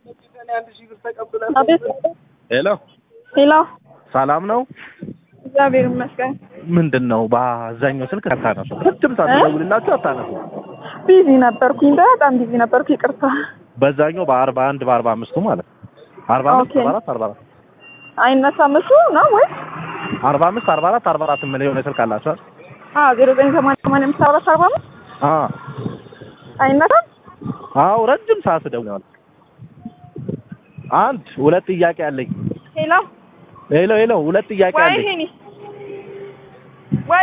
አቤት ሄሎ ሄሎ፣ ሰላም ነው። እግዚአብሔር ይመስገን። ምንድን ነው በአብዛኛው ስልክ አታነሱ? ቅድም ሳትደውልላችሁ አታነሱ። ቢዚ ነበርኩኝ፣ በጣም ቢዚ ነበርኩ። ይቅርታ። በዛኛው በአርባ አንድ በአርባ አምስቱ ማለት ነው አርባ አምስት ኦኬ። አርባ አራት አርባ አራት አይነሳም እሱ ነው ወይስ? አርባ አምስት አርባ አራት አርባ አራት የምለው የሆነ ስልክ አላችሁ አይደል? አዎ፣ ዜሮ ዘጠኝ ሰማንያ ሰማንያ አምስት አራት አርባ አምስት አ አይነሳም። አዎ ረጅም ሰዓት ደውለዋል። አንድ ሁለት ጥያቄ አለኝ። ሄሎ፣ ሄሎ ሄሎ ሁለት ጥያቄ ወይ አለኝ። ሄኒ፣